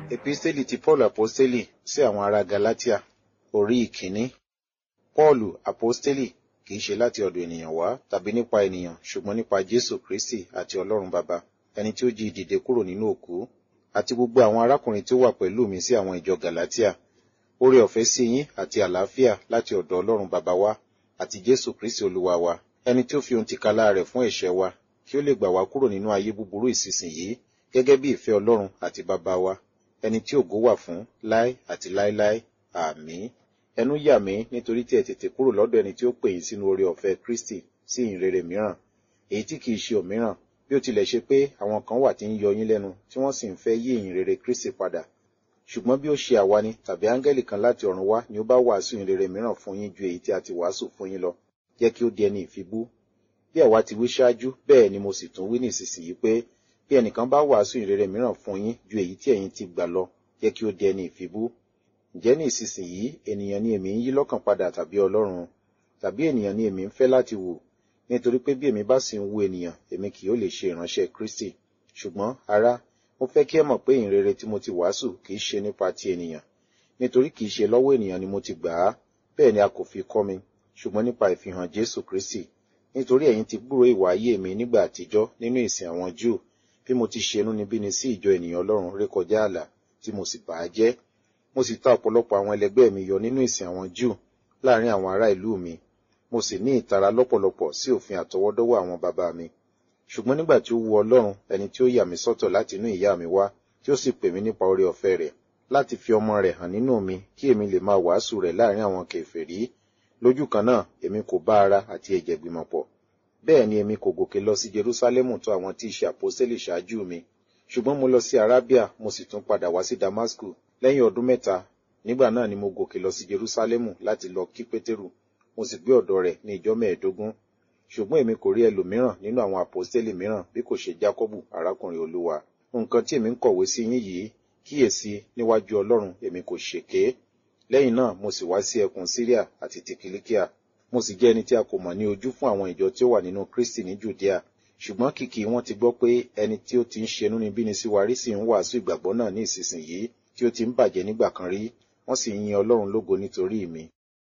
Episteli ti Paul Aposteli sí àwọn ará Galatia, orí ìkíní. Paulu Aposteli kìí ṣe láti ọ̀dọ̀ ènìyàn wá tàbí nípa ènìyàn ṣùgbọ́n nípa Jésù Kristi àti Ọlọ́run Baba, ẹni tí ó jí dìde kúrò nínú òkú, àti gbogbo àwọn arákùnrin tí ó wà pẹ̀lú mi sí àwọn ìjọ Galatia. Oore ọ̀fẹ́ sí yín àti àlàáfíà láti ọ̀dọ̀ Ọlọ́run Baba wa àti Jésù Kristi Olúwa wa, ẹni tí ó fi ohun tìkálára rẹ̀ fún ẹ̀ṣẹ̀ wa, kí ó lè gbà wá kúrò nínú ayé búburú ìsinsìnyí, gẹ́gẹ́ bí ìfẹ́ Ọlọ́run àti Baba wa, ẹni tí ògo wà fún láé àti láéláé. Àmín. Ẹnu yà mí nítorí tí ẹ tètè kúrò lọ́dọ̀ ẹni tí ó pè yín sínú oore ọ̀fẹ́ Kristi sí ìhìnrere mìíràn, èyí tí kìí ṣe òmíràn, bí ó tilẹ̀ ṣe pé àwọn kan wà tí ń yọ yín lẹ́nu tí wọ́n sì ń fẹ́ yí ìhìnrere Kristi padà. Ṣùgbọ́n bí ó ṣe àwa ni tàbí áńgẹ́lì kan láti ọ̀run wá ni ó bá wàásù ìhìnrere mìíràn fún yín ju èyí tí a ti wàásù fún yín lọ, jẹ́ kí ó di ẹni ìfibú. Bí àwa ti wí ṣáájú, bẹ́ẹ̀ ni mo sì tún wí nísinsìnyí pé bí ẹnìkan bá wàásù ìhìnrere mìíràn fún yín ju èyí tí ẹ̀yin ti gbà lọ, jẹ́ kí ó di ẹni ìfibú. Ǹjẹ́ ní ìsinsìnyí ènìyàn ni èmi ń yí lọ́kàn padà tàbí Ọlọ́run? Tàbí ènìyàn ni èmi ń fẹ́ láti wù? Nítorí pé bí èmi bá sì ń wù ènìyàn, èmi kì yóò lè ṣe ìránṣẹ́ Kristi. Ṣùgbọ́n, ará, mo fẹ́ kí ẹ mọ̀ pé ìhìnrere tí mo ti wàásù kì í ṣe nípa ti ènìyàn. Nítorí kì í ṣe lọ́wọ́ ènìyàn ni mo ti gbà á, bẹ́ẹ̀ ni a kò fi kọ́ mi, ṣùgbọ́n nípa ìfihàn Jésù Kristi. Nítorí ẹ̀yin ti gbúròó ìwà ayé mi nígbà àtijọ́ nínú ìsìn àwọn Júù, bí mo ti ṣe inúnibíni sí ìjọ ènìyàn Ọlọ́run rékọjá ààlà, tí mo sì bà á jẹ́. Mo sì ta ọ̀pọ̀lọpọ̀ àwọn ẹlẹgbẹ́ mi yọ nínú ìsìn àwọn Júù láàrin àwọn ará ìlú mi. Mo sì ní ìtara lọ́pọ̀lọpọ̀ sí òfin àtọwọ́dọ́wọ́ àwọn bàbá mi. Ṣùgbọ́n nígbà tí ó wu Ọlọ́run, ẹni tí ó yà mí sọ́tọ̀ láti inú ìyá mi wá, tí ó sì pè mí nípa oore ọ̀fẹ́ rẹ̀, láti fi ọmọ rẹ̀ hàn nínú mi kí èmi lè máa wàásù rẹ̀ láàrin àwọn kèfèrí. Lójú kan náà, èmi kò bá ara àti ẹ̀jẹ̀ gbìmọ̀ pọ̀. Bẹ́ẹ̀ ni èmi kò gòkè lọ sí Jerúsálẹ́mù tó àwọn tí í ṣe àpọ́sítélì ṣáájú mi. Ṣùgbọ́n mo lọ sí Arábíà, mo sì tún padà wá sí Damasku. Lẹ́yìn ọdún mẹ́ta, nígbà náà ni mo gòkè lọ sí Jerúsálẹ́mù láti lọ kí Pétérù. Mo sì gbé ọ̀dọ̀ rẹ̀ ní ìjọ mẹ́ẹ̀ẹ́dógún. Ṣùgbọ́n èmi kò rí ẹlòmíràn nínú àwọn àpọ́sítélì mìíràn bí kò ṣe Jákọ́bù, arákùnrin Olúwa. Nǹkan tí èmi ń kọ̀wé sí yín yìí, kíyèsí níwájú Ọlọ́run èmi kò ṣèké. Lẹ́yìn náà mo sì wá sí ẹkùn Síríà àti ti Kìlíkíà. Mo sì jẹ́ ẹni tí a kò mọ̀ ní ojú fún àwọn ìjọ tí ó wà nínú Kristi ní Jùdíà. Ṣùgbọ́n kìkì wọn ti gbọ́ pé ẹni tí ó ti ń ṣe inúnibíni sí wa rí sì ń wàásù ìgbàgbọ́ náà ní ìsinsìnyí tí ó ti ń bàjẹ́ nígbà kan rí, wọ́n sì ń yin Ọlọ́run lógo nítorí mi.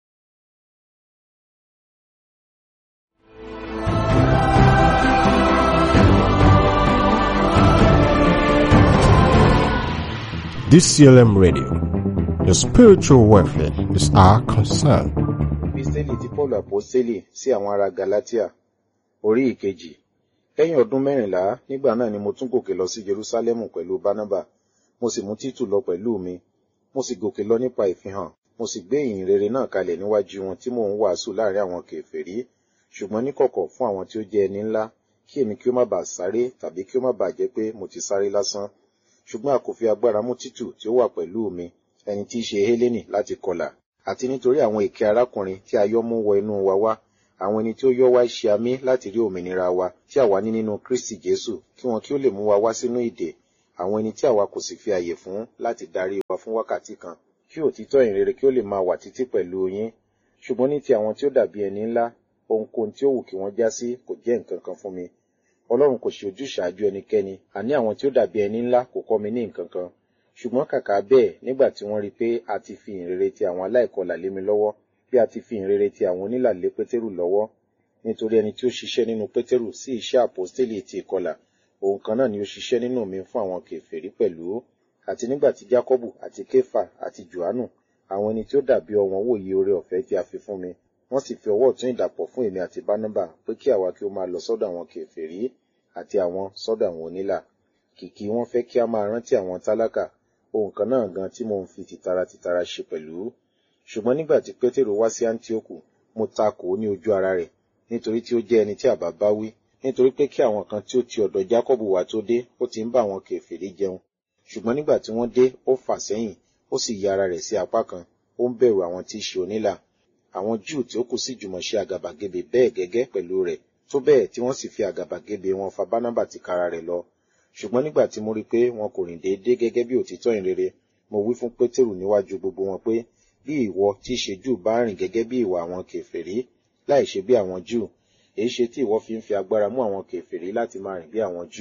DCLM Radio. Your spiritual welfare is our concern. Episteli ti Paul Aposteli sí àwọn ará Galatia, orí ìkejì. Lẹ́yìn ọdún mẹ́rìnlá, nígbà náà ni mo tún gòkè lọ sí Jerúsálẹ́mù pẹ̀lú Bánábà, mo sì mú Títù lọ pẹ̀lú mi. Mo sì gòkè lọ nípa ìfihàn, mo sì gbé ìyìn rere náà kalẹ̀ níwájú wọn tí mò ń wàásù láàrin àwọn kèfèrí, ṣùgbọ́n níkọ̀kọ̀ fún àwọn tí ó jẹ́ ẹni ńlá, kí èmi kí ó má bàa sáré tàbí kí ó má bàa jẹ́ pé mo ti sáré lásán. Ṣùgbọ́n a kò fi agbára mú Títù tí ó wà pẹ̀lú mi, ẹni tí í ṣe Hélénì láti kọlà, àti nítorí àwọn èké arákùnrin tí a yọ́ mú wọ inú wa wá, àwọn ẹni tí ó yọ́ wá ṣe amí láti rí òmìnira wa tí àwa ní nínú Kristi Jésù, kí wọn kí ó lè mú wa wá sínú ìdè, àwọn ẹni tí àwa kò sì fi àyè fún láti darí wa fún wákàtí kan, kí òtítọ́ ìrere kí ó lè máa wà títí pẹ̀lú yín. Ṣùgbọ́n ní ti àwọn tí ó dàbí ẹni ńlá, ohunkóhun tí ó wù kí wọ́n já sí kò jẹ́ nǹkan kan fún mi. Ọlọ́run kò ṣe ojúṣàájú ẹnikẹ́ni, àní àwọn tí ó dàbí ẹni ńlá kò kọ́ mi ní nǹkan kan. Ṣùgbọ́n kàkà bẹ́ẹ̀ nígbà tí wọ́n rí pé a ti fi ìhìnrere ti àwọn aláìkọlà lé mi lọ́wọ́, bí a ti fi ìhìnrere ti àwọn onílà lé Pétérù lọ́wọ́, nítorí ẹni tí ó ṣiṣẹ́ nínú Pétérù sí iṣẹ́ àpọ́stélì ti ìkọlà, òun kan náà ni ó ṣiṣẹ́ nínú mi fún àwọn kèfèrí pẹ̀lú. Àti nígbà tí Jákọ́bù àti Kéfà àti Jòhánù, àwọn ẹni tí ó dàbí ọ̀wọ́n wòye oore ọ̀fẹ́ tí a fi fún mi, wọ́n sì fi ọwọ́ ọ̀tún ìdàpọ̀ fún èmi àti Bánábà pé kí àwa kí ó máa lọ sọ́dọ̀ àwọn kèfèrí àti àwọn sọ́dọ̀ àwọn onílà. Kìkì wọ́n fẹ́ kí a máa rántí àwọn tálákà, ohun kan náà gan tí mò ń fi tìtara tìtara ṣe pẹ̀lú. Ṣùgbọ́n nígbà tí Pétérù wá sí Áńtíókù, mo takò ó ní ojú ara rẹ̀, nítorí tí ó jẹ́ ẹni tí àbá bá wí, nítorí pé kí àwọn kan tí ó ti ọ̀dọ̀ Jákọ́bù wá tó dé, ó ti ń bá àwọn kèfèrí jẹun. Ṣùgbọ́n nígbà tí wọ́n dé, ó fà sẹ́yìn, ó sì ya ara rẹ̀ sí apá kan, ó ń bẹ̀rù àwọn tí í ṣe onílà. Àwọn Júù tí ó kù sì jùmọ̀ ṣe àgàbàgebè bẹ́ẹ̀ gẹ́gẹ́ pẹ̀lú rẹ̀, tó bẹ́ẹ̀ tí wọ́n sì fi àgàbàgebè wọn fa Bánábà tìkára rẹ̀ lọ. Ṣùgbọ́n nígbà tí mo rí pé wọn kò rìn déédé gẹ́gẹ́ bí òtítọ́ ìrere, mo wí fún Pétérù níwájú gbogbo wọn pé, bí ìwọ tí í ṣe Júù bá rìn gẹ́gẹ́ bí ìwà àwọn kèfèrí, láì ṣe bí àwọn Júù, èyí ṣe tí ìwọ fi ń fi agbára mú àwọn kèfèrí láti máa rìn bí àwọn Júù.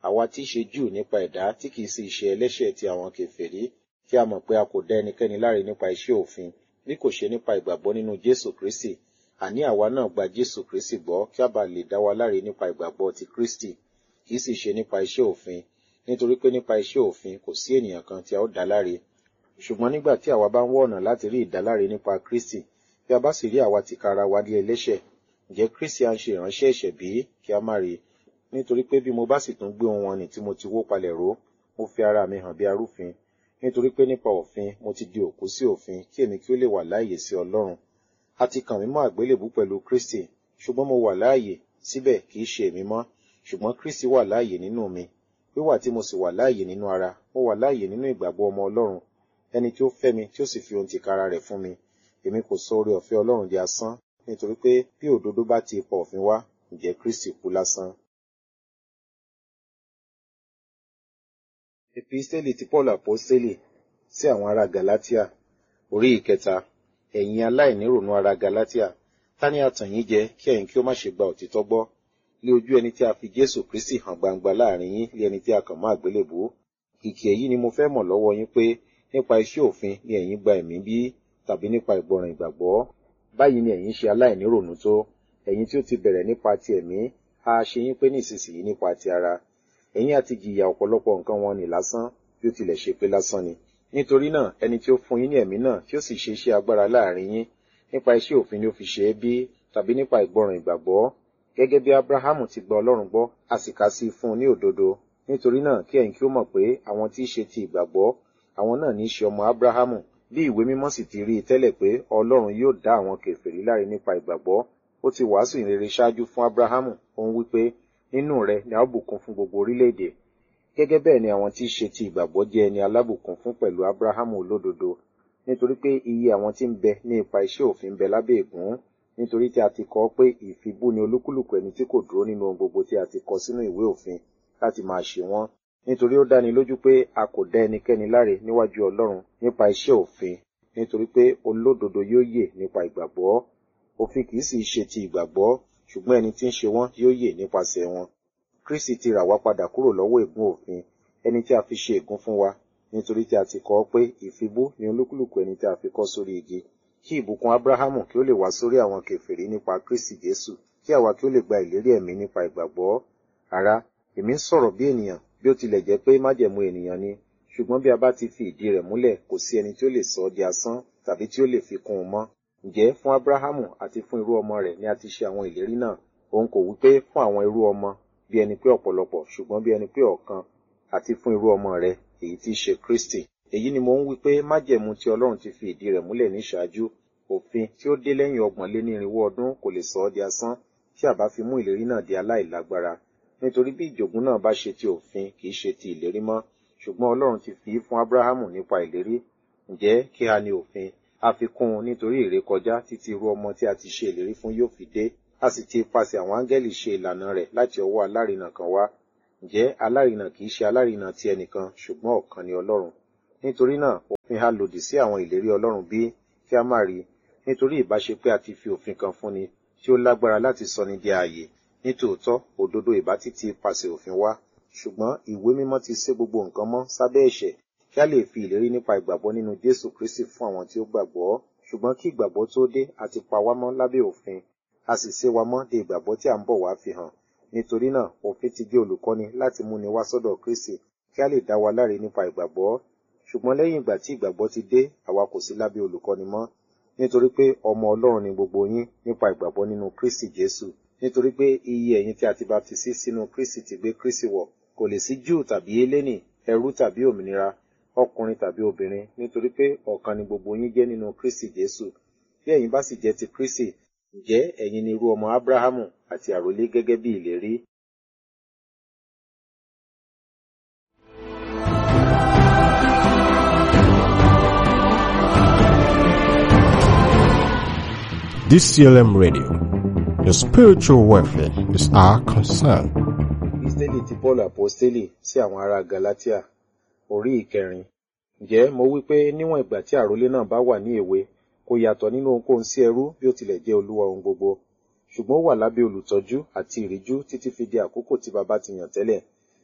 àwa tí í ṣe júù nípa ẹ̀dá tí kìí sì ṣe ẹlẹ́ṣẹ̀ ti àwọn kèfèrí kí a mọ̀ pé a kò dá ẹnikẹ́ni láre nípa iṣẹ́ òfin bí kò ṣe nípa ìgbàgbọ́ nínú Jésù Kristi àní àwa náà gba Jésù Kristi gbọ́ kí a bá lè dá wa láre nípa ìgbàgbọ́ ti Kristi kìí sì ṣe nípa iṣẹ́ òfin nítorí pé nípa iṣẹ́ òfin kò sí ènìyàn kan tí a ó dá láre ṣùgbọ́n nígbà tí àwa bá ń wọ́ ọ̀nà láti rí ìdáláre nípa Kristi bí a bá sì rí àwa tìkára wa di ẹlẹ́ṣẹ̀ ǹjẹ́ Kristi à ń ṣe ìránṣẹ́ ẹ̀ṣẹ̀ bí kí a má rí nítorí pé bí mo bá sì tún gbé ohun wọn nì tí mo ti wó palẹ̀ ró mo fi ara mi hàn bí arúfin nítorí pé nípa òfin mo ti di òkú sí òfin kí èmi kí ó lè wà láàyè sí Ọlọ́run a ti kàn mí mọ́ àgbélébú pẹ̀lú Kristi ṣùgbọ́n mo wà láàyè síbẹ̀ kì í ṣe èmi mọ́ ṣùgbọ́n Kristi wà láàyè nínú mi wíwà tí mo sì wà láàyè nínú ara mo wà láàyè nínú ìgbàgbọ́ ọmọ Ọlọ́run ẹni tí ó fẹ́ mi tí ó sì fi ohun tìkára rẹ̀ fún mi èmi kò sọ oore ọ̀fẹ́ Ọlọ́run di asán nítorí pé bí òdodo bá ti ipa òfin wá ǹjẹ́ Kristi kú lásán. Episteli ti Paul Aposteli sí àwọn ará Galatia orí ìkẹta ẹ̀yin aláìnírònú ará Galatia ta ni a tàn yín jẹ kí ẹ̀yin kí ó má ṣe gba òtítọ́ gbọ́ lé ojú ẹni tí a fi Jésù Kristi hàn gbangba láàrin yín lé ẹni tí a kàn mọ́ àgbélébù kìkì èyí ni mo fẹ́ mọ̀ lọ́wọ́ yín pé nípa iṣẹ́ òfin ni ẹ̀yin gba ẹ̀mí bí tàbí nípa ìgbọràn ìgbàgbọ́ báyìí ni ẹ̀yin ṣe aláìnírònú tó ẹ̀yin tí ó ti bẹ̀rẹ̀ nípa ti ẹ̀mí a ṣe yín pé nísinsìnyí nípa ti ara ẹ̀yin àti jìyà ọ̀pọ̀lọpọ̀ nǹkan wọn ni lásán bí ó tilẹ̀ ṣe pé lásán ni nítorí náà ẹni tí ó fún yín ní ẹ̀mí náà tí ó sì ṣe iṣẹ́ agbára láàrin yín nípa iṣẹ́ òfin ni ó fi ṣe é bí tàbí nípa ìgbọràn ìgbàgbọ́ gẹ́gẹ́ bí Abrahamu ti gba Ọlọ́run gbọ́ a sì kà sí i fún un ní òdodo nítorí náà kí ẹ̀yin kí ó mọ̀ pé àwọn tí í ṣe ti ìgbàgbọ́ àwọn náà ní í ṣe ọmọ Abrahamu bí ìwé mímọ́ sì ti rí i tẹ́lẹ̀ pé Ọlọ́run yóò dá àwọn kèfèrí láre nípa ìgbàgbọ́ ó ti wàásù ìrere ṣáájú fún Abrahamu ó ń wí pé nínú rẹ ni a ó bùkún fún gbogbo orílẹ̀-èdè gẹ́gẹ́ bẹ́ẹ̀ ni àwọn tí í ṣe ti ìgbàgbọ́ jẹ́ ẹni alábùkún fún pẹ̀lú Abrahamu olódodo nítorí pé iye àwọn tí ń bẹ ní ipa iṣẹ́ òfin ń bẹ lábẹ́ ègún nítorí tí a ti kọ pé ìfibú ni olúkúlùkù ẹni tí kò dúró nínú ohun gbogbo tí a ti kọ sínú ìwé òfin láti máa ṣe wọ́n nítorí ó dáni lójú pé a kò dá ẹnikẹ́ni láre níwájú Ọlọ́run nípa iṣẹ́ òfin nítorí pé olódodo yóò yè nípa ìgbàgbọ́ òfin kì í sì ṣe ti ìgbàgbọ́ ṣùgbọ́n ẹni tí ń ṣe wọ́n yóò yè nípasẹ̀ wọn Kristi ti rà wá padà kúrò lọ́wọ́ ègún òfin ẹni tí a fi ṣe ègún fún wa nítorí tí a ti kọ pé ìfibú ni olúkúlùkù ẹni tí a fi kọ́ sórí igi kí ìbùkún Abrahamu kí ó lè wá sórí àwọn kèfèrí nípa Kristi Jésù kí àwa kí ó lè gba ìlérí ẹ̀mí nípa ìgbàgbọ́ ará èmi ń sọ̀rọ̀ bí ènìyàn bí ó tilẹ̀ jẹ́ pé májẹ̀mú ènìyàn ni ṣùgbọ́n bí a bá ti fi ìdí rẹ̀ múlẹ̀ kò sí ẹni tí ó lè sọ ọ́ di asán tàbí tí ó lè fi kún un mọ́ ǹjẹ́ fún Abrahamu àti fún irú ọmọ rẹ̀ ni a ti ṣe àwọn ìlérí náà òun kò wí pé fún àwọn irú ọmọ bí ẹni pé ọ̀pọ̀lọpọ̀ ṣùgbọ́n bí ẹni pé ọ̀kan àti fún irú ọmọ rẹ̀ èyí tí í ṣe Kristi èyí ni mo ń wí pé májẹ̀mú tí Ọlọ́run ti fi ìdí rẹ̀ múlẹ̀ ní ìṣáájú òfin tí ó dé lẹ́yìn ọgbọ̀n lé ní irinwó ọdún kò lè sọ ọ́ di asán tí a bá fi mú ìlérí náà di aláìlágbára nítorí bí ìjogún náà bá ṣe ti òfin kì í ṣe ti ìlérí mọ́ ṣùgbọ́n Ọlọ́run ti fi í fún Abrahamu nípa ìlérí ǹjẹ́ kí a ní òfin a fi kún un nítorí ìrékọjá títí irú ọmọ tí a ti ṣe ìlérí fún yóò fi dé a sì ti pasẹ̀ àwọn áńgẹ́lì ṣe ìlànà rẹ̀ láti ọwọ́ alárinà kan wá ǹjẹ́ alárinà kì í ṣe alárinà ti ẹnìkan ṣùgbọ́n ọ̀kan ni Ọlọ́run nítorí náà òfin ha lòdì sí àwọn ìlérí Ọlọ́run bí kí a má rí nítorí ìbáṣe pé a ti fi òfin kan fúnni tí ó lágbára láti sọni di ààyè nítòótọ́ òdodo ìbá ti ti pasẹ̀ òfin wá ṣùgbọ́n ìwé mímọ́ ti sé gbogbo nǹkan mọ́ sábẹ́ ẹ̀ṣẹ̀ kí a lè fi ìlérí nípa ìgbàgbọ́ nínú Jésù Kristi fún àwọn tí ó gbàgbọ́ ṣùgbọ́n kí ìgbàgbọ́ tó dé a ti pa wá mọ́ lábẹ́ òfin a sì sé wa mọ́ de ìgbàgbọ́ tí a ń bọ̀ wá fi hàn nítorí náà òfin ti jẹ́ olùkọ́ni láti múni wá sọ́dọ̀ Kristi kí a lè dá wa láre nípa ìgbàgbọ́ ṣùgbọ́n lẹ́yìn ìgbà tí ìgbàgbọ́ ti dé àwa kò sí lábẹ́ olùkọ́ni mọ́ nítorí pé ọmọ Ọlọ́run ni gbogbo yín nípa ìgbàgbọ́ nínú Kristi Jésù nítorí pé iye ẹ̀yin tí a ti baptisi sínú Kristi ti gbé Kristi wọ̀ kò lè sí Júù tàbí Hélénì ẹrú tàbí òmìnira ọkùnrin tàbí obìnrin nítorí pé ọ̀kan ni gbogbo yín jẹ́ nínú Kristi Jésù bí ẹ̀yin bá sì jẹ́ ti Kristi ǹjẹ́ ẹ̀yin ni irú ọmọ Ábúráhámù àti àrólé gẹ́gẹ́ bí ìlérí. DCLM Radio. Your spiritual welfare is our concern. Kristẹni ti Paul Aposteli sí àwọn ará Galatia orí ìkẹrin. Ǹjẹ́ mo wí pé níwọ̀n ìgbà tí àrólé náà bá wà ní èwe kò yàtọ̀ nínú ohunkóhun sí ẹrú bí ó tilẹ̀ jẹ́ olúwa ohun gbogbo. Ṣùgbọ́n ó wà lábẹ́ olùtọ́jú àti ìríjú títí fi di àkókò tí baba ti yàn tẹ́lẹ̀.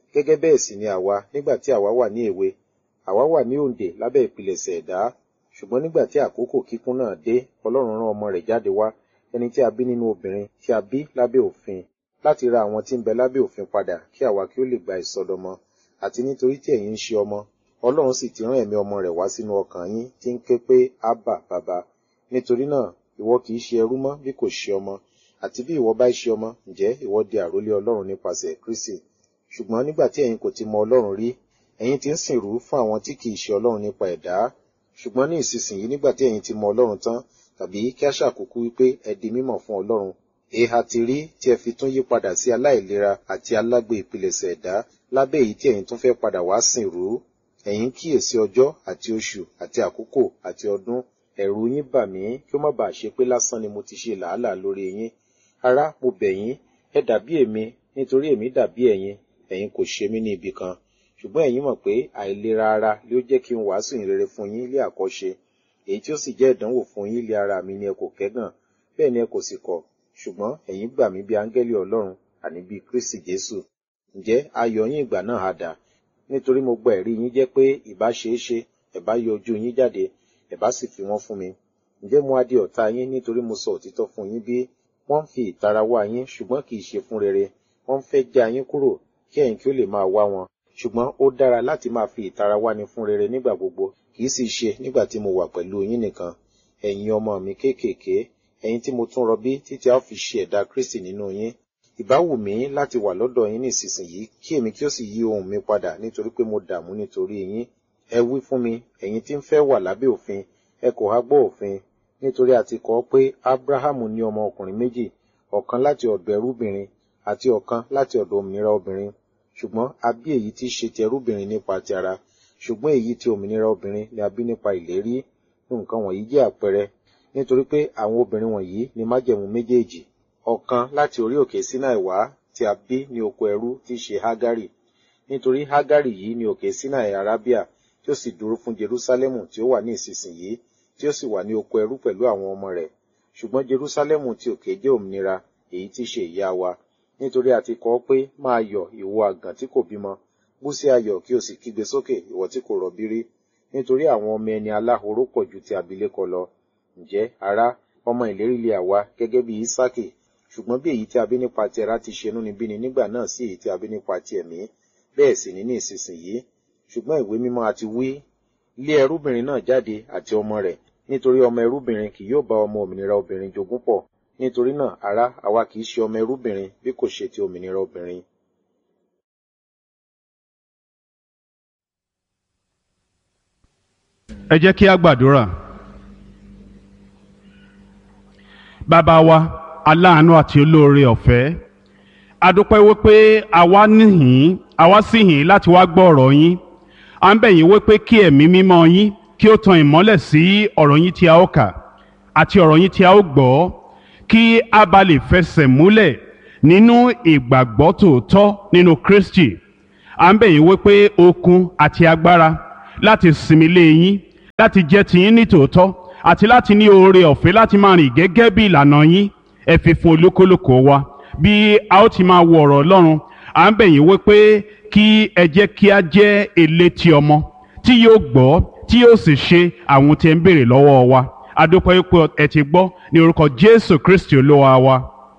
gẹ́gẹ́ bẹ́ẹ̀ sì ni àwa nígbà tí àwa wà ní èwe àwa wà ní òǹdè lábẹ́ ìpilẹ̀ṣẹ̀ ẹ̀dá ṣùgbọ́n nígbà tí àkókò kíkún náà dé ọlọ́run rán ọmọ rẹ̀ jáde wá ẹni tí a bí nínú obìnrin tí a bí lábẹ́ òfin láti ra àwọn tí ń bẹ lábẹ́ òfin padà kí àwa kí ó lè gba ìsọdọmọ àti nítorí tí ẹ̀yin ń ṣe ọmọ ọlọ́run sì ti rán ẹ̀mí ọmọ rẹ̀ wá sínú ọkàn yín tí ń ké pé ábà bàbá nítorí náà ìwọ kì í ṣe ẹrú mọ́ bí kò ṣe ọmọ àti bí ìwọ bá ṣe ọmọ ǹjẹ́ ìwọ di àrólé ọlọ́run nípasẹ̀ kristi ṣùgbọ́n nígbà tí ẹ̀yin kò ti mọ ọlọ́run rí ẹ̀yin ti ń sìnrú fún àwọn tí kì í ṣe ọlọ́run nípa ẹ̀dá ṣùgbọ́n ní ìsinsìnyí nígbà tí ẹ̀yin ti mọ ọlọ́run tán tàbí kí a ṣàkókò wípé ẹ di mímọ̀ fún ọlọ́run èèhà ti rí tí ẹ fi tún yí padà sí aláìlera àti alágbe ìpilẹ̀ṣẹ̀ ẹ̀dá lábẹ́ èyí tí ẹ̀yin tún fẹ́ padà wá sìnrú ẹ̀yin kíyèsí ọjọ́ àti oṣù àti àkókò àti ọdún ẹ̀rù yín bà mí kí ó má bàa ṣe pé lásán ni mo ti ṣe làálàá lórí yín ará mo bẹ̀ yín ẹ dàbí èmi nítorí èmi dàbí ẹ̀yin ẹ̀yin kò ṣe mí ní ibi kan ṣùgbọ́n ẹ̀yin mọ̀ pé àìlera ara ló jẹ́ kí n wàásù ìrere fún yín ilé àkọ́ṣe èyí tí ó sì jẹ́ ìdánwò fún yín ilé ara mi ni ẹ kò kẹ́gàn bẹ́ẹ̀ ni ẹ kò sì kọ̀ ṣùgbọ́n ẹ̀yin gbà mí bí áńgẹ́lì ọlọ́run àní bí kristi jésù ǹjẹ́ ayọ̀ yín ìgbà náà á dà nítorí mo gba ẹ̀rí yín jẹ́ pé ìbá ṣeé ṣe ẹ̀ bá yọ ojú yín jáde ẹ̀ bá sì fi wọ́n fún mi ǹjẹ́ mo á di ọ̀tá yín nítorí mo sọ òtítọ́ fún yín bí wọ́n ń fi ìtara wá yín ṣùgbọ́n kì í ṣe fún rere wọ́n ń fẹ́ já yín kúrò kí ẹ̀yin kí ó lè máa wá wọn ṣùgbọ́n ó dára láti máa fi ìtara wáni fún rere nígbà gbogbo kì í sì ṣe nígbà tí mo wà pẹ̀lú yín nìkan ẹ̀yin ọmọ mi kéékèèké ẹ̀yin tí mo tún rọbí títí a ó fi ṣe ẹ̀dá kristi nínú yín ìbá wù mí láti wà lọ́dọ̀ yín nísinsìnyí kí èmi kí ó sì yí ohùn mi padà nítorí pé mo dààmú nítorí yín ẹ wí fún mi ẹ̀yin tí ń fẹ́ wà lábẹ́ òfin ẹ kò há gbọ́ òfin nítorí a ti kọ pé abrahamu ní ọmọ ọkùnrin méjì ọ̀kan láti ọ̀dọ̀ ẹrúbìnrin àti ọ̀kan láti ọ̀dọ̀ òmìnira obìnrin ṣùgbọ́n a bí èyí tí í ṣe ti ẹrúbìnrin nípa ti ara ṣùgbọ́n èyí tí òmìnira obìnrin ni a bí nípa ìlérí nǹkan wọ̀nyí jẹ́ àpẹẹrẹ nítorí pé àwọn obìnrin wọ̀nyí ni májẹ̀mú méjèèjì ọ̀kan láti orí òkè Sinai wá tí a bí ní oko ẹrú tí í ṣe Hágárì nítorí Hágárì yìí ní òkè Sinai Arábíà tí ó sì dúró fún Jerúsálẹ́mù tí ó wà ní ìsinsìnyí tí ó sì wà ní oko ẹrú pẹ̀lú àwọn ọmọ rẹ̀ ṣùgbọ́n Jerúsálẹ́mù tí òkè jẹ́ òmìnira èyí tí í ṣe ìyá wa nítorí a ti kọ pé máa yọ̀ ìwọ àgàn tí kò bímọ bú sí ayọ̀ kí o sì kígbe sókè ìwọ tí kò rọbí rí nítorí àwọn ọmọ ẹni aláhoró pọ̀ ju ti abilékọ lọ ǹjẹ́ ará ọmọ ìlérí lè àwa gẹ́gẹ́ bí Ísákì ṣùgbọ́n bí èyí tí a bí nípa ti ara ti ṣe inúnibíni nígbà náà sí èyí tí a bí nípa ti ẹ̀mí bẹ́ẹ̀ sì ní ní ìsinsìnyí ṣùgbọ́n ìwé mímọ́ àti wí lé ẹrúbìnrin náà jáde àti ọmọ rẹ̀ nítorí ọmọ ẹrúbìnrin kì yóò bá ọmọ òmìnira obìnrin jogún pọ̀ nítorí náà ará àwa kì í ṣe ọmọ ẹrúbìnrin bí kò ṣe ti òmìnira obìnrin. ẹ jẹ́ kí a gbàdúrà bàbá wa aláàánú àti olóore ọ̀fẹ́ a dúpẹ́ wípé àwa níhìn àwa sì hìn láti wá gbọ́ ọ̀rọ̀ yín à ń bẹ̀ yín wípé kí ẹ̀mí mímọ́ yín kí ó tan ìmọ́lẹ̀ sí ọ̀rọ̀ yín tí a ó kà àti ọ̀rọ̀ yín tí a ó gbọ́ kí a bá lè fẹsẹ̀ múlẹ̀ nínú ìgbàgbọ́ tòótọ́ nínú Kristi à ń bẹ̀ yín wípé okun àti agbára láti sinmi lé yín láti jẹ́ tiyín ní tòótọ́ àti láti ní oore ọ̀fẹ́ láti máa rìn gẹ́gẹ́ bí ìlànà yín ẹ fi fún olúkúlùkù wa bí a ó ti máa wo ọ̀rọ̀ Ọlọ́run à ń bẹ̀ yín wípé kí ẹ jẹ́ kí a jẹ́ elétí ọmọ tí yóò gbọ́ tí yóò sì ṣe àwọn tí ẹ ń béèrè lọ́wọ́ wa a dúpẹ́ wípé ẹ ti gbọ́ ní orúkọ Jésù Kristi Olúwa wa.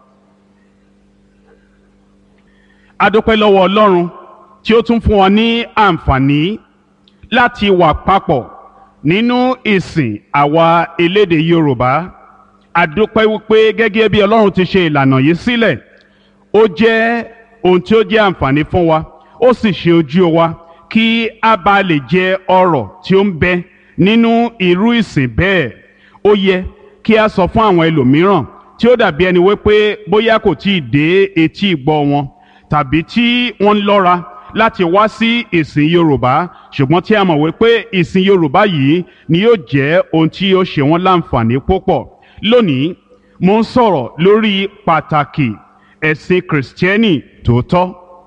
a dúpẹ́ lọ́wọ́ Ọlọ́run tí ó tún fún wa ní àǹfààní láti wà papọ̀ nínú ìsìn àwa elédè Yorùbá àdúpẹ́ wípé gẹ́gẹ́ bí Ọlọ́run ti ṣe ìlànà yìí sílẹ̀ ó jẹ́ ohun tí ó jẹ́ àǹfààní fún wa ó sì ṣe ojú wa kí a bá lè jẹ ọrọ̀ tí ó ń bẹ nínú irú ìsìn bẹ́ẹ̀ ó yẹ kí a sọ fún àwọn ẹlòmíràn tí ó dàbí ẹni wípé bóyá kò tí ì dé etí ìgbọ́ wọn tàbí tí wọ́n ń lọ́ra láti wá sí ìsìn Yorùbá ṣùgbọ́n tí a mọ̀ wípé ìsìn Yorùbá yìí ni yóò jẹ́ ohun tí yóò ṣe wọ́n láǹfààní púpọ̀ lónìí mo ń sọ̀rọ̀ lórí pàtàkì ẹ̀sìn kìrìsìtẹ́nì tòótọ́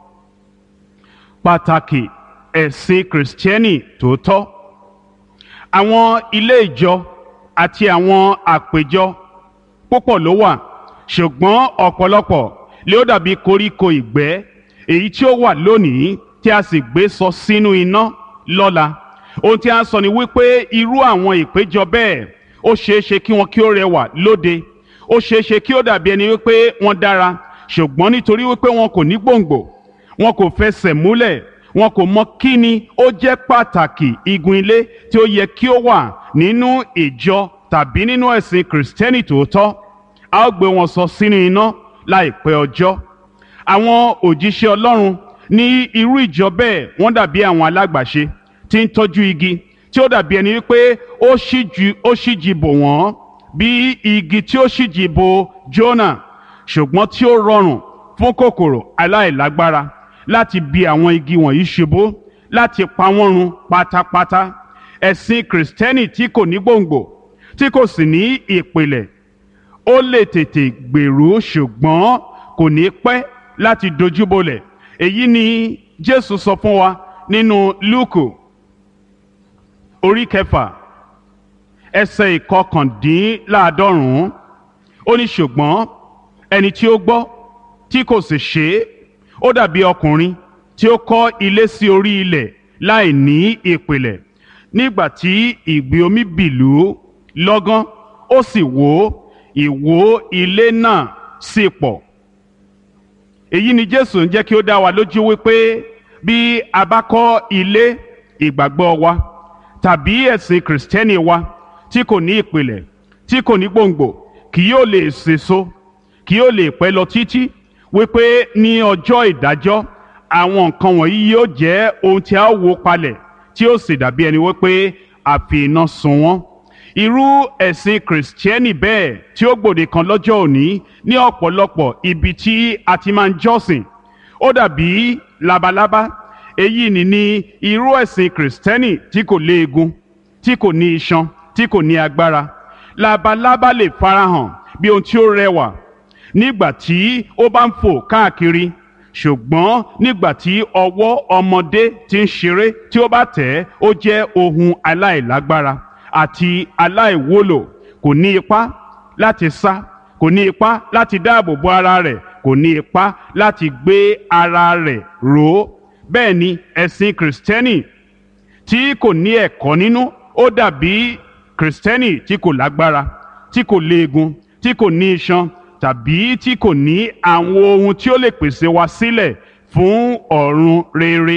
pàtàkì ẹ̀sìn kìrìsìtẹ́nì tòótọ́ àwọn ilé ìjọ àti àwọn àpéjọ púpọ̀ ló wà ṣùgbọ́n ọ̀pọ̀lọpọ̀ lé ó dàbí koríko ìgbẹ́ èyí tí ó wà lónìí tí a sì gbé sọ sínú iná lọ́la ohun tí a ń sọ ni wípé irú àwọn ìpéjọ bẹ́ẹ̀ ó ṣeé ṣe kí wọn kí ó rẹwà lóde ó ṣeé ṣe kí ó dàbí ẹni wípé wọ́n dára ṣùgbọ́n nítorí wípé wọn kò ní gbòǹgbò wọn kò fẹsẹ̀ múlẹ̀ wọn kò mọ kí ni ó jẹ́ pàtàkì igun ilé tí ó yẹ kí ó wà nínú ìjọ tàbí nínú ẹ̀sìn kìrìsìtẹ́nì tòótọ́ a ó gbé wọn sọ sínú iná láìpẹ́ ọjọ́ àwọn òjíṣẹ́ ọlọ́run ní irú ìjọ bẹ́ẹ̀ wọ́n dàbí àwọn alágbàṣe tí ń tọ́jú igi tí ó dàbí ẹni wípé ó ṣíjú ó ṣíjì bò wọ́n bí igi tí ó ṣíjì bò Jónà ṣùgbọ́n tí ó rọrùn fún kòkòrò aláìlágbára láti bi àwọn igi wọ̀nyí ṣubú láti pa wọ́n run pátápátá ẹ̀sìn kìrìsìtẹ́nì tí kò ní gbòǹgbò tí kò sì ní ìpìlẹ̀ ó lè tètè gbèrú ṣùgbọ́n kò ní pẹ́ láti dojúbolẹ̀ èyí ni Jésù sọ fún wa nínú Lúùkù orí kẹfà ẹsẹ̀ ìkọkàndínláàádọ́rùn-ún ó ní ṣùgbọ́n ẹni tí ó gbọ́ tí kò sì ṣe é ó dàbí ọkùnrin tí ó kọ́ ilé sí orí ilẹ̀ láì ní ìpìlẹ̀ nígbà tí ìgbì omi bìlú lọ́gán ó sì wó ìwó ilé náà sì pọ̀ èyí ni Jésù ń jẹ́ kí ó dá wa lójú wípé bí a bá kọ́ ilé ìgbàgbọ́ wa tàbí ẹ̀sìn kìrìsìtẹ́nì wa tí kò ní ìpìlẹ̀ tí kò ní gbòǹgbò kì yóò lè sèso kì yóò lè pẹ́ lọ títí wípé ní ọjọ́ ìdájọ́ àwọn nǹkan wọ̀nyí yóò jẹ́ ohun tí a ó wó palẹ̀ tí ó sì dàbí ẹni wípé a fi iná sun wọ́n irú ẹ̀sìn kìrìsìtẹ́nì bẹ́ẹ̀ tí ó gbòde kan lọ́jọ́ òní ní ọ̀pọ̀lọpọ̀ ibi tí a ti máa ń jọ́sìn ó dàbí labalábá èyí ni ní irú ẹ̀sìn kìrìsìtẹ́nì tí kò léegun tí kò ní iṣan tí kò ní agbára labalábá lè farahàn bí ohun tí ó rẹwà nígbà tí ó bá ń fò káàkiri ṣùgbọ́n nígbà tí ọwọ́ ọmọdé tí ń ṣeré tí ó bá tẹ̀ ẹ́ ó jẹ́ ohun aláìlágbára àti aláìwúlò kò ní ipá láti sá kò ní ipá láti dáàbò bo ara rẹ̀ kò ní ipá láti gbé ara rẹ̀ ró bẹ́ẹ̀ ni ẹ̀sìn kìrìsìtẹ́nì tí kò ní ẹ̀kọ́ nínú ó dàbí kìrìsìtẹ́nì tí kò lágbára tí kò léegun tí kò ní iṣan tàbí tí kò ní àwọn ohun tí ó lè pèsè wa sílẹ̀ fún ọ̀run rere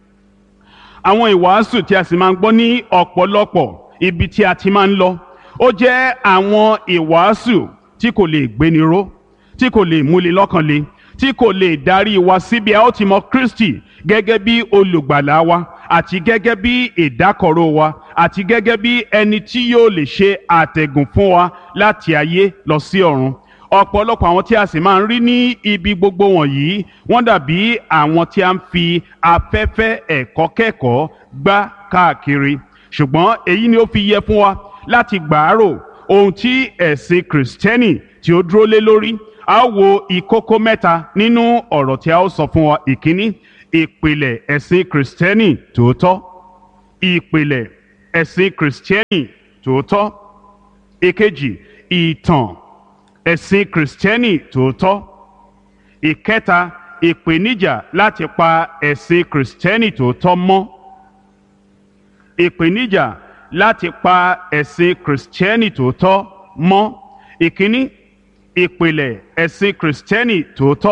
àwọn ìwàásù tí a sì máa ń gbọ́ ní ọ̀pọ̀lọpọ̀ ibi tí a ti máa ń lọ ó jẹ́ àwọn ìwàásù tí kò lè gbéni ró tí kò lè múni lọ́kàn le tí kò lè darí wa síbi a ó ti mọ Kristi gẹ́gẹ́ bí olùgbàlà wa àti gẹ́gẹ́ bí ìdákọ̀ró wa àti gẹ́gẹ́ bí ẹni tí yóò lè ṣe àtẹ̀gùn fún wa láti ayé lọ sí ọ̀run ọ̀pọ̀lọpọ̀ àwọn tí a sì máa ń rí ní ibi gbogbo wọ̀nyí wọ́n dàbí àwọn tí a ń fi afẹ́fẹ́ ẹ̀kọ́ kẹ́kọ̀ọ́ gbá káàkiri ṣùgbọ́n èyí ni ó fi yẹ fún wa láti gbàárò ohun tí ẹ̀sìn kìrìsìtẹ́nì tí ó dúró lé lórí a ó wo ìkókó mẹ́ta nínú ọ̀rọ̀ tí a ó sọ fún wa ìkíní ìpìlẹ̀ ẹ̀sìn kìrìsìtẹ́nì tòótọ́ ìpìlẹ̀ ẹ̀sìn kìrìsìtẹ́nì tòótọ́ ìkejì ìtàn ẹ̀sìn kìrìsìtẹ́nì tòótọ́ ìkẹta ìpèníjà láti pa ẹ̀sìn kìrìsìtẹ́nì tòótọ́ mọ́ ìpèníjà láti pa ẹ̀sìn kìrìsìtẹ́nì tòótọ́ mọ́ ìkíní ìpìlẹ̀ ẹ̀sìn kìrìsìtẹ́nì tòótọ́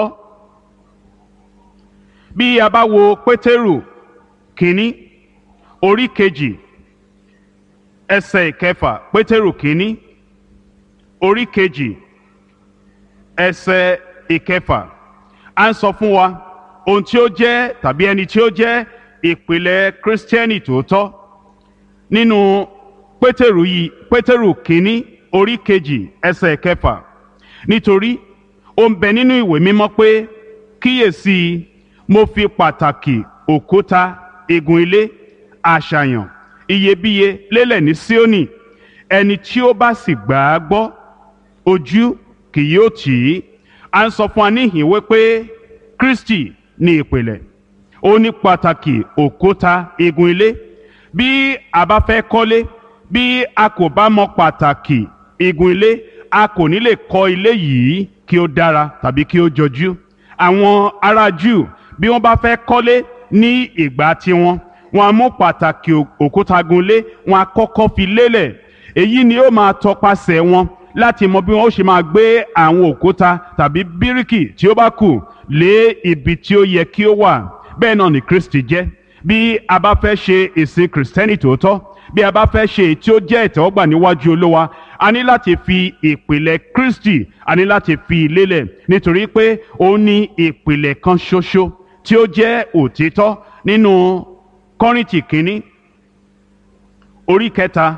bí a bá wo pétérù kínní orí kejì ẹsẹ̀ ìkẹfà pétérù kínní orí kejì ẹsẹ̀ ìkẹfà à ń sọ fún wa ohun tí ó jẹ́ tàbí ẹni tí ó jẹ́ ìpìlẹ̀ kírísítẹ́nì tòótọ́ nínú pétérù yìí pétérù kínní orí kejì ẹsẹ̀ ìkẹfà nítorí ó ń bẹ nínú ìwé mímọ́ pé kíyèsí mo fi pàtàkì òkúta igun ilé àṣàyàn iyebíye lélẹ̀ ní Síónì ẹni tí ó bá sì gbà á gbọ́ ojú kì yóò tì í à ń sọ fún wa níhìn wípé Kristi ní ìpìlẹ̀ ó ní pàtàkì òkúta igun ilé bí a bá fẹ́ kọ́lé bí a kò bá mọ pàtàkì igun ilé a kò ní lè kọ́ ilé yìí kí ó dára tàbí kí ó jọjú àwọn ará Júù bí wọ́n bá fẹ́ kọ́lé ní ìgbà tiwọn wọn a mú pàtàkì òkúta gunlé wọn a kọ́kọ́ fi lélẹ̀ èyí ni ó máa tọpasẹ̀ wọn láti mọ bí wọn ó ṣe máa gbé àwọn òkúta tàbí bíríkì tí ó bá kù lé ibi tí ó yẹ kí ó wà bẹ́ẹ̀ náà ni Kristi jẹ́ bí a bá fẹ́ ṣe ìsìn kìrìsìtẹ́nì tòótọ́ bí a bá fẹ́ ṣe èyí tí ó jẹ́ ìtẹ́wọ́gbà níwájú olówa a ní láti fi ìpìlẹ̀ Kristi a ní láti fi lélẹ̀ nítorí pé ó ní ìpìlẹ̀ kan ṣoṣo tí ó jẹ́ òtítọ́ nínú Kọ́ríńtì kínní orí kẹta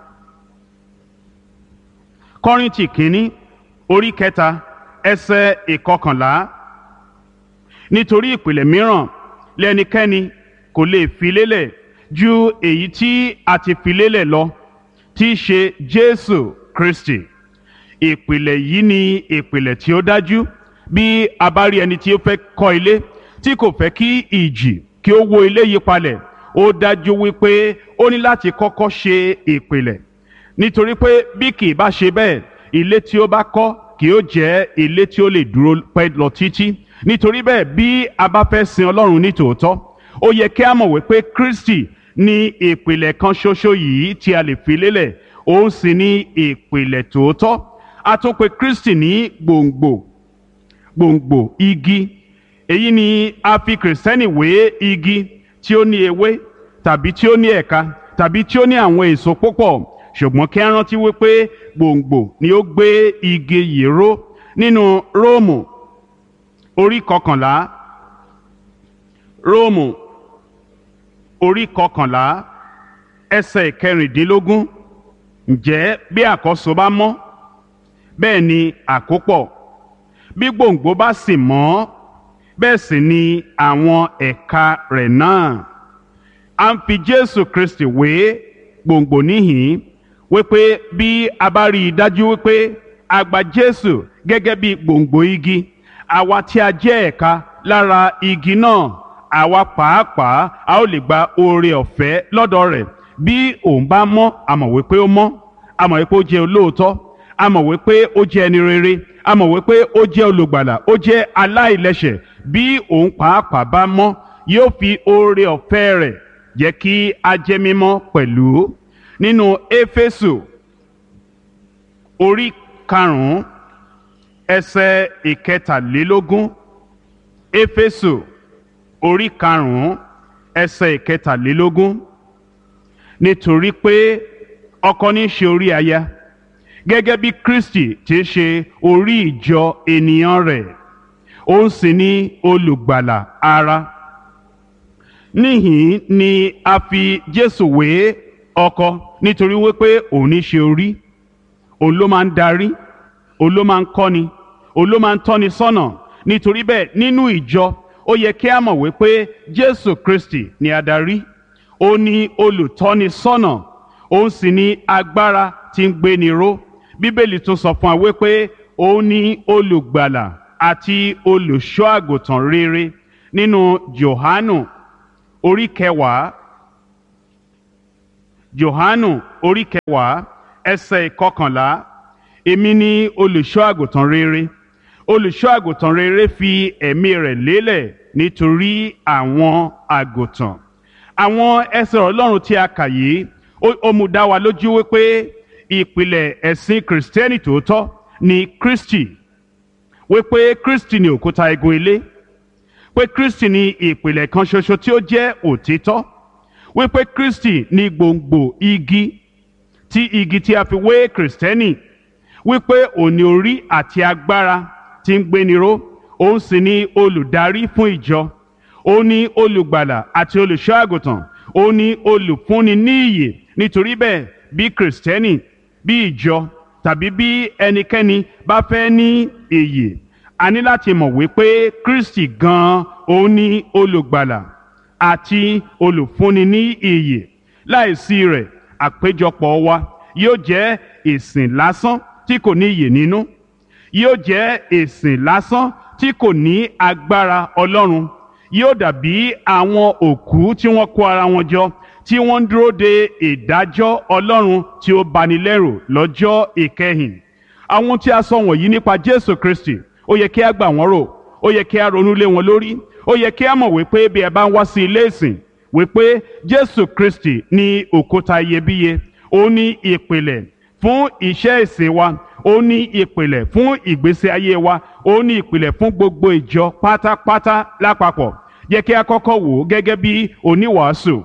Kọ́ríńtì kínní orí kẹta ẹsẹ̀ ìkọkànlá nítorí ìpìlẹ̀ mìíràn lẹ́nikẹ́ni kò lè fi lélẹ̀ ju èyí tí a ti fi lélẹ̀ lọ tí í ṣe Jésù Kristi ìpìlẹ̀ yìí ni ìpìlẹ̀ tí ó dájú bí a bá rí ẹni tí ó fẹ́ kọ́ ilé tí kò fẹ́ kí ìjì kí ó wó ilé yí palẹ̀ ó dájú wípé ó ní láti kọ́kọ́ ṣe ìpìlẹ̀ nítorí pé bí kì í bá ṣe bẹ́ẹ̀ ilé tí ó bá kọ́ kì ó jẹ́ ilé tí ó lè dúró pẹ́ lọ títí nítorí bẹ́ẹ̀ bí a bá fẹ́ sin Ọlọ́run ní tòótọ́ ó yẹ kí a mọ̀ wípé Kristi ní ìpìlẹ̀ kan ṣoṣo yìí tí a lè fi lélẹ̀ òun sì ní ìpìlẹ̀ tòótọ́ a tún pè Kristi ní gbòǹgbò gbòǹgbò igi èyí ni a fi kìrìsìtẹ́nì wé igi tí ó ní ewé tàbí tí ó ní ẹ̀ka tàbí tí ó ní àwọn èso púpọ̀ ṣùgbọ́n kí a rántí wípé gbòǹgbò ni ó gbé igi yìí ró nínú Róòmù orí kọkànlá Róòmù orí kọkànlá ẹsẹ̀ kẹrìndínlógún ǹjẹ́ bí àkọ́so bá mọ́ bẹ́ẹ̀ ni àkópọ̀ bí gbòǹgbò bá sì mọ́ bẹ́ẹ̀ sì ni àwọn ẹ̀ka rẹ̀ náà a ń fi Jésù Kristi wé gbòǹgbò níhìn wípé bí a bá rí i dájú wípé a gba Jésù gẹ́gẹ́ bí gbòǹgbò igi àwa tí a jẹ́ ẹ̀ka lára igi náà àwa pàápàá a ó lè gba oore ọ̀fẹ́ lọ́dọ̀ rẹ̀ bí òun bá mọ́ a mọ̀ wípé ó mọ́ a mọ̀ wípé ó jẹ́ olóòótọ́ a mọ̀ wípé ó jẹ́ ẹni rere a mọ̀ wípé ó jẹ́ olùgbàlà ó jẹ́ aláìlẹ́ṣẹ̀ bí òun pàápàá bá mọ́ yóò fi oore ọ̀fẹ́ rẹ̀ jẹ́ kí a jẹ́ mímọ́ pẹ̀lú nínú éfésù orí karùn-ún ẹsẹ̀ ìkẹtàlélógún éfésù orí karùn-ún ẹsẹ̀ ìkẹtàlélógún nítorí pé ọkọ ní í ṣe orí aya gẹ́gẹ́ bí Kristi ti ṣe orí ìjọ ènìyàn rẹ̀ òun sì ni olùgbàlà ara níhìn ni a fi Jésù wé ọkọ nítorí wípé òun ní í ṣe orí òun ló máa ń darí òun ló máa ń kọ́ni òun ló máa ń tọ́ni sọ́nà nítorí bẹ́ẹ̀ nínú ìjọ ó yẹ kí a mọ̀ wípé Jésù Kristi ni adarí ó ní olùtọ́ni sọ́nà òun sì ní agbára tí ń gbéni ró bíbélì tún sọ fún wa wípé òun ní olùgbàlà àti olùṣọ́ àgùntàn rere nínú Jòhánù orí kẹwàá Jòhánù orí kẹwàá ẹsẹ̀ ìkọkànlá èmi ni olùṣọ́ àgùntàn rere olùṣọ́ àgùntàn rere fi ẹ̀mí rẹ̀ lélẹ̀ nítorí àwọn àgùntàn àwọn ẹsẹ̀ ọlọ́run tí a kà yìí ó mú dá wa lójú wípé ìpìlẹ̀ ẹ̀sìn kìrìsìtẹ́nì tòótọ́ ni Kristi wípé Kristi ni òkúta igun ilé pé Kristi ni ìpìlẹ̀ kan ṣoṣo tí ó jẹ́ òtítọ́ wípé Kristi ni gbòǹgbò igi tí igi tí a fi wé kìrìsìtẹ́nì wípé òní orí àti agbára tí ń gbéniró òun sì ni olùdarí fún ìjọ òun ni olùgbàlà àti olùṣọ́ àgùntàn òun ni olùfúnni ní ìyè nítorí bẹ́ẹ̀ bí kìrìsìtẹ́nì bí ìjọ tàbí bí ẹnikẹ́ni bá fẹ́ ní ìyè a ní láti mọ̀ wípé Kristi gan-an òun ni olùgbàlà àti olùfúnni ní ìyè láìsí rẹ̀ àpéjọpọ̀ wa yóò jẹ́ ìsìn lásán tí kò ní ìyè nínú yóò jẹ́ ìsìn lásán tí kò ní agbára Ọlọ́run yóò dàbí àwọn òkú tí wọ́n kó ara wọn jọ tí wọ́n ń dúró de ìdájọ́ Ọlọ́run tí ó bani lẹ́rù lọ́jọ́ ìkẹyìn àwọn tí a sọ wọ̀nyí nípa Jésù Kristi ó yẹ kí a gbà wọ́n rò ó yẹ kí a ronú lé wọn lórí ó yẹ kí a mọ̀ wípé bí ẹ bá ń wá sí ilé ìsìn wípé jésù kristi ní òkúta iyebíye ó ní ìpìlẹ̀ fún iṣẹ́ ìsìn wa ó ní ìpìlẹ̀ fún ìgbésí ayé wa ó ní ìpìlẹ̀ fún gbogbo ìjọ pátápátá lápapọ̀ yẹ kí a kọ́kọ́ wò ó gẹ́gẹ́ bí oníwàásù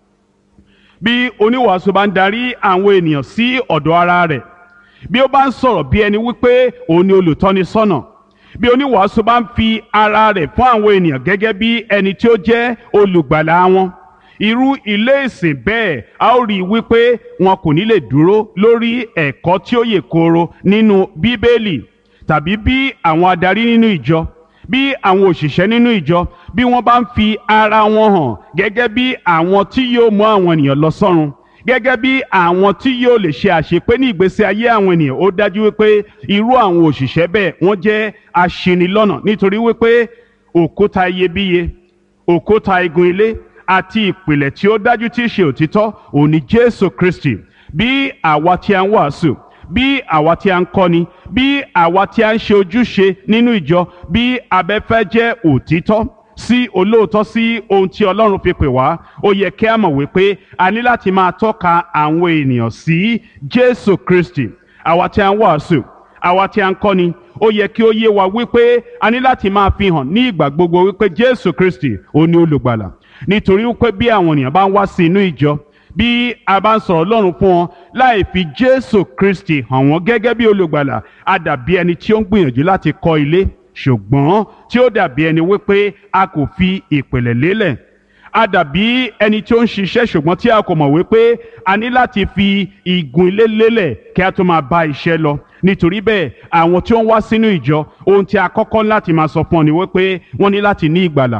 bí oníwàásù bá ń darí àwọn ènìyàn sí ọ̀dọ̀ ara rẹ̀ bí ó bá ń sọ̀rọ̀ bí ẹni wípé òun ni olùtọ́ni sọ́nà bí oníwàásù bá ń fi ara rẹ̀ fún àwọn ènìyàn gẹ́gẹ́ bí ẹni tí ó jẹ́ olùgbàlà wọn irú ilé ìsìn bẹ́ẹ̀ a ó rí i wípé wọn kò ní lè dúró lórí ẹ̀kọ́ tí ó yè kooro nínú bíbélì tàbí bí àwọn adarí nínú ìjọ bí àwọn òṣìṣẹ́ nínú ìjọ bí wọ́n bá ń fi ara wọn hàn gẹ́gẹ́ bí àwọn tí yóò mú àwọn ènìyàn lọ sọ́run gẹ́gẹ́ bí àwọn tí yóò lè ṣe àṣepé ní ìgbésí ayé àwọn ènìyàn ó dájú wípé irú àwọn òṣìṣẹ́ bẹ́ẹ̀ wọ́n jẹ́ aṣinilọ́nà nítorí wípé òkúta iyebíye òkúta igun ilé àti ìpìlẹ̀ tí ó dájú tí í ṣe òtítọ́ òun ni Jésù Kristi bí àwa tí a ń wàásù bí àwa tí a ń kọ́ni bí àwa tí a ń ṣe ojúṣe nínú ìjọ bí abẹ́fẹ́ jẹ́ òtítọ́ sí olóòótọ́ sí ohun tí Ọlọ́run fi pè wá ó yẹ kí a mọ̀ wípé a ní láti máa tọ́ka àwọn ènìyàn sí Jésù Kristi àwa tí a ń wàásù àwa tí a ń kọ́ni ó yẹ kí ó yé wa wípé a ní láti máa fi hàn ní ìgbà gbogbo wípé Jésù Kristi ó ní olùgbàlà nítorí wípé bí àwọn ènìyàn bá ń wá sí inú ìjọ bí a bá ń sọ̀rọ̀ Ọlọ́run fún wọn láì fi Jésù Kristi hàn wọ́n gẹ́gẹ́ bí olùgbàlà a dàbí ẹni tí ó ń gbìyànjú láti kọ́ ilé ṣùgbọ́n tí ó dàbí ẹni wípé a kò fi ìpìlẹ̀ lélẹ̀ a dàbí ẹni tí ó ń ṣiṣẹ́ ṣùgbọ́n tí a kò mọ̀ wípé a ní láti fi igun ilé lélẹ̀ kí a tó máa bá iṣẹ́ lọ nítorí bẹ́ẹ̀ àwọn tí ó ń wá sínú ìjọ ohun tí a kọ́kọ́ láti máa sọ fún ọ ni wípé wọ́n ní láti ní ìgbàlà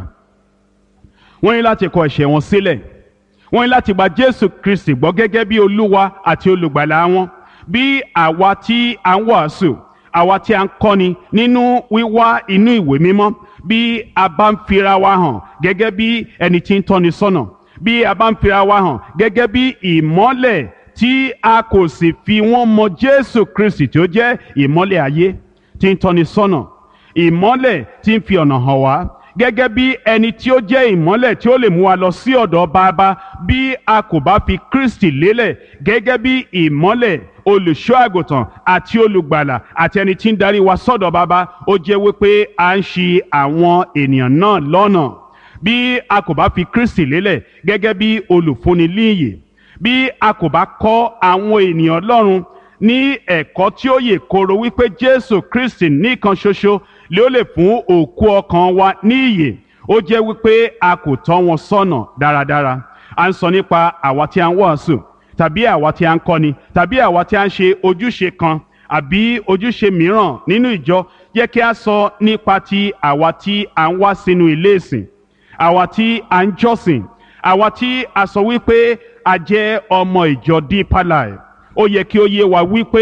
wọ́n ní láti kọ ẹ̀ṣẹ̀ wọn sílẹ̀ wọ́n ní láti gba Jésù Kristi gbọ́ gẹ́gẹ́ bí Olúwa àti olùgbàlà wọn bí àwa tí a ń wàásù àwa tí a ń kọ́ni nínú wíwá inú ìwé mímọ́ bí a bá ń fira wa hàn gẹ́gẹ́ bí ẹni tí ń tọ́ni sọ́nà bí a bá ń fira wa hàn gẹ́gẹ́ bí ìmọ́lẹ̀ tí a kò sì fi wọ́n mọ Jésù Kristi tí ó jẹ́ ìmọ́lẹ̀ ayé tí ń tọ́ni sọ́nà ìmọ́lẹ̀ tí ń fi ọ̀nà hàn wá gẹ́gẹ́ bí ẹni tí ó jẹ́ ìmọ́lẹ̀ tí ó lè mú wa lọ sí ọ̀dọ̀ bàbá bí a kò bá fi Kristi lélẹ̀ gẹ́gẹ́ bí ìmọ́lẹ̀ olùṣọ́ àgùntàn àti olùgbàlà àti ẹni tí ń darí wa sọ́dọ̀ bàbá ó jẹ́ wípé à ń ṣì àwọn ènìyàn náà lọ́nà bí a kò bá fi Kristi lélẹ̀ gẹ́gẹ́ bí olùfúnni líyè bí a kò bá kọ́ àwọn ènìyàn Ọlọ́run ní ẹ̀kọ́ tí ó yè kooro wípé Jésù Kristi nìkan ṣoṣo lé ó lè fún òkú ọkàn wa ní ìyè ó jẹ́ wípé a kò tọ́ wọn sọ́nà dáradára à ń sọ nípa àwa tí a ń wàásù tàbí àwa tí a ń kọ́ni tàbí àwa tí a ń ṣe ojúṣe kan àbí ojúṣe mìíràn nínú ìjọ yẹ kí a sọ nípa ti àwa tí a ń wá sínú ilé ìsìn àwa tí a ń jọ́sìn àwa tí a sọ wípé a jẹ́ ọmọ ìjọ Deeper Life ó yẹ kí ó yé wa wípé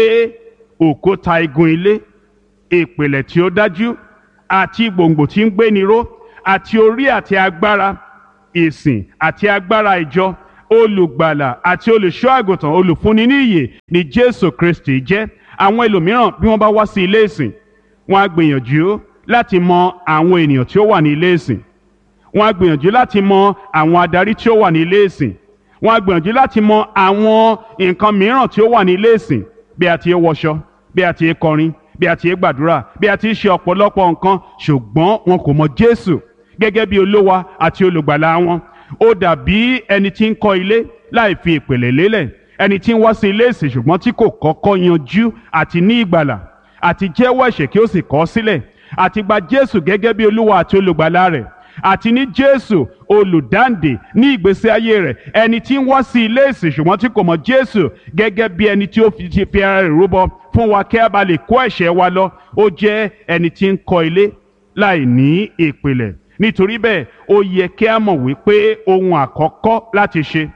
òkúta igun ilé ìpìlẹ̀ tí ó dájú àti gbòǹgbò tí ń gbéni ró àti orí àti agbára ìsìn àti agbára ìjọ olùgbàlà àti olùṣọ́ àgùntàn olùfúnni ní ìyè ni Jésù Kristi jẹ́ àwọn ẹlòmíràn bí wọ́n bá wá sí ilé ìsìn wọ́n á gbìyànjú láti mọ àwọn ènìyàn tí ó wà ní ilé ìsìn wọ́n á gbìyànjú láti mọ àwọn adarí tí ó wà ní ilé ìsìn wọ́n á gbìyànjú láti mọ àwọn nǹkan mìíràn tí ó wà ní ilé ìsìn bí a ti ń wọṣọ bí a ti ń kọrin bí a ti ń gbàdúrà bí a ti ń ṣe ọ̀pọ̀lọpọ̀ nǹkan ṣùgbọ́n wọn kò mọ Jésù gẹ́gẹ́ bí olówa àti olùgbàlà wọn ó dàbí ẹni tí ń kọ́ ilé láì fi ìpìlẹ̀ lélẹ̀ ẹni tí ń wá sí ilé ìsìn ṣùgbọ́n tí kò kọ́kọ́ yanjú àti ní ìgbàlà àti jẹ́wọ́ ẹ̀ṣẹ̀ kí ó sì kọ̀ ọ́ sílẹ̀ àti gba Jésù gẹ́gẹ́ bí olúwa àti olùgbàlà rẹ̀ àti ní Jésù olùdáǹdè ní ìgbésí ayé rẹ̀ ẹni tí ń wá sí ilé ìsìn ṣùgbọ́n tí kò mọ̀ Jésù gẹ́gẹ́ bí ẹni tí ó fi ti fi ara rẹ̀ rúbọ fún wa kí a bá lè kó ẹ̀ṣẹ̀ wa lọ ó jẹ́ ẹni tí ń kọ́ ilé láì ní ìpìlẹ̀ nítorí bẹ́ẹ̀ ó yẹ kí a mọ̀ wípé ohun àkọ́kọ́ láti ṣe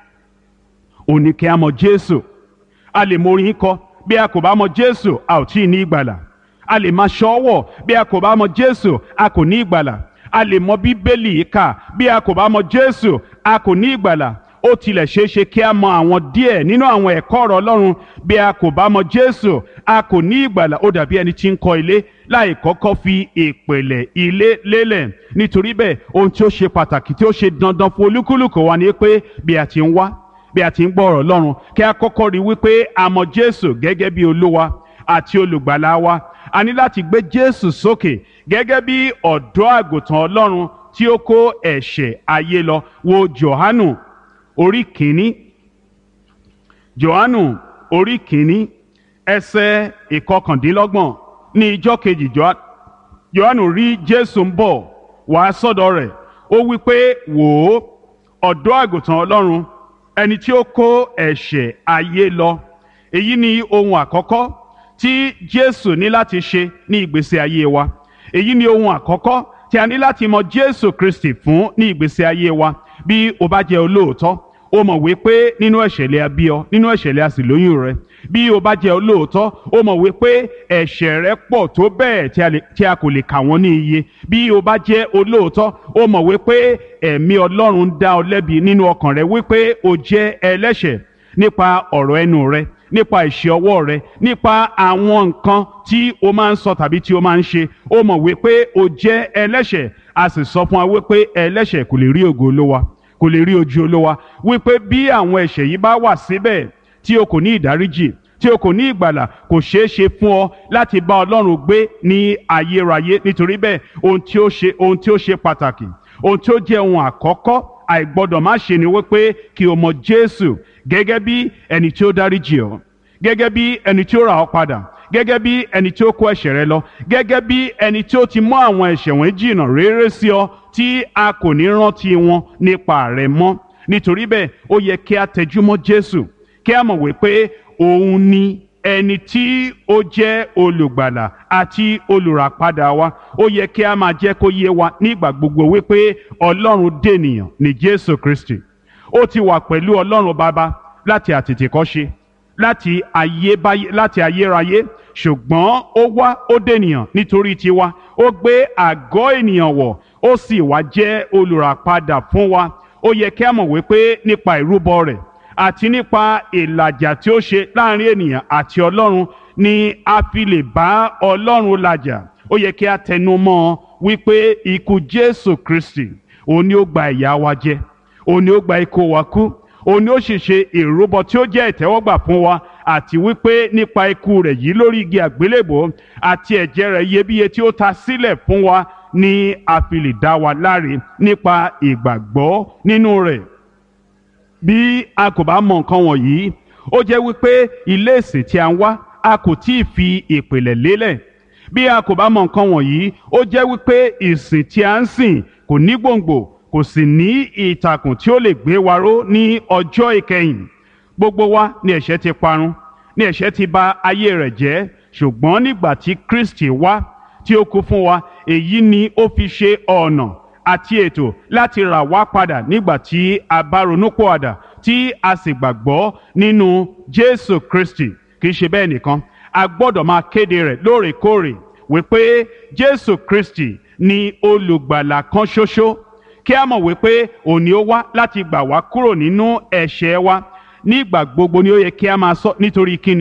ò ní kí a mọ̀ Jésù a lè mọ orin kọ bí a kò bá mọ̀ Jésù a ò tí ì ní ìgbàlà a lè máa ṣọ́wọ̀ bí a kò bá mọ̀ Jésù a kò ní ìgbàlà a lè mọ̀ Bíbélì kà bí a kò bá mọ̀ Jésù a kò ní ìgbàlà ó tilẹ̀ ṣeé ṣe kí a mọ àwọn díẹ̀ nínú àwọn ẹ̀kọ́ ọ̀rọ̀ ọlọ́run bí a kò bá mọ jésù a kò ní ìgbàlà ó dàbí ẹni tí ń kọ́ ilé láì kọ́kọ́ fi ìpìlẹ̀ ilé lélẹ̀ nítorí bẹ́ẹ̀ ohun tí ó ṣe pàtàkì tí ó ṣe dandan fún olúkúlùkù wa ni pé bí a ti ń wá bí a ti ń gbọ́ ọ̀rọ̀ ọlọ́run kí a kọ́kọ́ rí wípé a mọ jésù gẹ́gẹ́ bí olúwa àti olùgbàlà wa a ní láti gbé jésù sókè gẹ́gẹ́ bí ọ̀dọ́ àgùntàn ọlọ́run tí ó kó ẹ̀ṣẹ̀ ayé lọ wo johanu orí kìíní johanu orí kìíní ẹsẹ̀ ìkọkàndínlọ́gbọ̀n ní ijọ́ kejì johanu rí jésù ń bọ̀ wá sọ́dọ̀ rẹ̀ ó wí pé wò ó ọ̀dọ́ àgùntàn ọlọ́run ẹni tí ó kó ẹ̀ṣẹ̀ ayé lọ èyí ni ohun àkọ́kọ́ tí jésù ní láti ṣe ní ìgbésí ayé wa èyí ni ohun àkọ́kọ́ tí a ní láti mọ jésù kristi fún ní ìgbésí ayé wa bí o bá jẹ́ olóòótọ́ o mọ̀ wípé nínú ẹ̀ṣẹ̀lẹ̀ a bí ọ nínú ẹ̀ṣẹ̀lẹ̀ a sì lóyún rẹ bí o bá jẹ́ olóòótọ́ o mọ̀ wípé ẹ̀ṣẹ̀ rẹ pọ̀ tó bẹ́ẹ̀ tí a kò lè kà wọ́n ní iye bí o bá jẹ́ olóòótọ́ o mọ̀ wípé ẹ̀mí ọlọ́run ń dá ọ lẹ́bi nínú ọkàn rẹ wípé o jẹ́ ẹlẹ́ṣẹ̀ nípa ọ̀rọ̀ ẹnu rẹ nípa ìṣe ọwọ́ rẹ nípa àwọn nǹkan tí o máa ń sọ tàbí tí o máa ń ṣe o mọ̀ wípé o jẹ́ ẹlẹ́ṣẹ̀ a sì sọ fún wa wípé ẹlẹ́ṣẹ̀ kò lè rí ògo olówa kò lè rí ojú olówa wípé bí àwọn ẹ̀ṣẹ̀ yìí bá wà síbẹ̀ tí o kò ní ìdáríjì tí o kò ní ìgbàlà kò ṣeé ṣe fún ọ láti bá ọlọ́run gbé ní ayérayé nítorí bẹ́ẹ̀ ohun tí ó ṣe ohun tí ó ṣe pàtàkì ohun tí ó jẹ́ ohun àkọ́kọ́ àìgbọ́dọ̀ má ṣe ni wípé kí o mọ jésù gẹ́gẹ́ bí ẹni tí ó dáríjì ọ́ gẹ́gẹ́ bí ẹni tí ó rà ọ́ padà gẹ́gẹ́ bí ẹni tí ó kó ẹ̀ṣẹ̀ rẹ lọ gẹ́gẹ́ bí ẹni tí ó ti mú àwọn ẹ̀ṣẹ̀ wọn jìnnà réré sí ọ tí a kò ní rántí wọn nípa rẹ mọ́ nítorí bẹ́ẹ̀ ó yẹ kí a tẹjúmọ́ jésù kí a mọ̀ wípé òun ni ẹni tí ó jẹ́ olùgbàlà àti olùràpadà wa ó yẹ kí a máa jẹ́ kó yé wa nígbà gbogbo wípé ọlọ́run dènìyàn ní jésù kristi ó ti wà pẹ̀lú ọlọ́run bàbá láti àtètèkọ́ṣe láti ayébáyé láti ayérayé ṣùgbọ́n ó wá ó dènìyàn nítorí tiwa ó gbé àgọ́ ènìyàn wọ̀ ó sì wá jẹ́ olùràpadà fún wa ó yẹ kí a mọ̀ wípé nípa ìrúbọ rẹ̀ àti nípa ìlàjà tí ó ṣe láàrin ènìyàn àti ọlọ́run ni a fi lè bá ọlọ́run làjà ó yẹ kí a tẹnu mọ́ ọ wípé ikú jésù kristi òun ni ó gba ìyà wa jẹ òun ni ó gba ikú wa kú òun ni ó sì ṣe ìrúbọ tí ó jẹ́ ìtẹ́wọ́gbà fún wa àti wípé nípa ikú rẹ̀ yìí lórí igi àgbélébò àti ẹ̀jẹ̀ rẹ̀ iyebíye tí ó ta sílẹ̀ fún wa ni a fi lè dá wa láre nípa ìgbàgbọ́ nínú rẹ̀ bí a kò bá mọ nǹkan wọ̀nyí ó jẹ́ wípé ilé ìsìn tí a ń wá a kò tí ì fi ìpìlẹ̀ lélẹ̀ bí a kò bá mọ nǹkan wọ̀nyí ó jẹ́ wípé ìsìn tí a ń sìn kò ní gbòǹgbò kò sì ní ìtàkùn tí ó lè gbé wa ró ní ọjọ́ ìkẹyìn gbogbo wa ni ẹ̀ṣẹ̀ ti parun ni ẹ̀ṣẹ̀ ti bà ayé rẹ̀ jẹ́ ṣùgbọ́n nígbà tí Kristi wá tí ó kú fún wa èyí ni ó fi ṣe ọ̀nà àti ètò láti rà wá padà nígbà tí a bá ronúpọ̀àdà tí a sì gbàgbọ́ nínú Jésù Kristi kì í ṣe bẹ́ẹ̀ nìkan a gbọ́dọ̀ máa kéde rẹ̀ lóòrèkóòrè wípé Jésù Kristi ni olùgbàlà kan ṣoṣo kí a mọ̀ wípé òní ó wá láti gbà wá kúrò nínú ẹ̀ṣẹ̀ wa nígbà gbogbo ni ó yẹ kí a máa sọ nítorí kíni.